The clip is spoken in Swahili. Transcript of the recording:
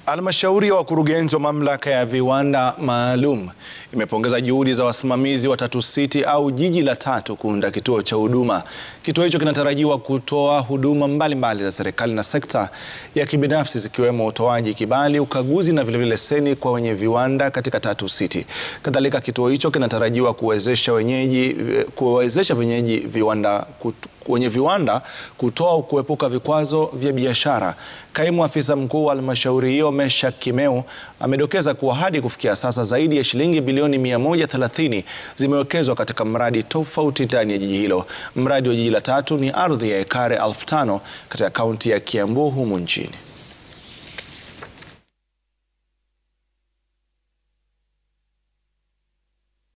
Halmashauri ya wakurugenzi wa mamlaka ya viwanda maalum imepongeza juhudi za wasimamizi wa Tatu City au jiji la tatu kuunda kituo cha huduma. Kituo hicho kinatarajiwa kutoa huduma mbalimbali za serikali na sekta ya kibinafsi zikiwemo utoaji kibali, ukaguzi na vilevile leseni kwa wenye viwanda katika Tatu City. Kadhalika, kituo hicho kinatarajiwa kuwezesha wenyeji kuwezesha wenyeji viwanda kutu, wenye viwanda kutoa kuepuka vikwazo vya biashara. Kaimu afisa mkuu wa halmashauri hiyo Meshack Kimeu amedokeza kuwa hadi kufikia sasa zaidi ya shilingi bilioni 130 zimewekezwa katika mradi tofauti ndani ya jiji hilo. Mradi wa jiji la tatu ni ardhi ya ekari elfu tano katika kaunti ya Kiambu humu nchini.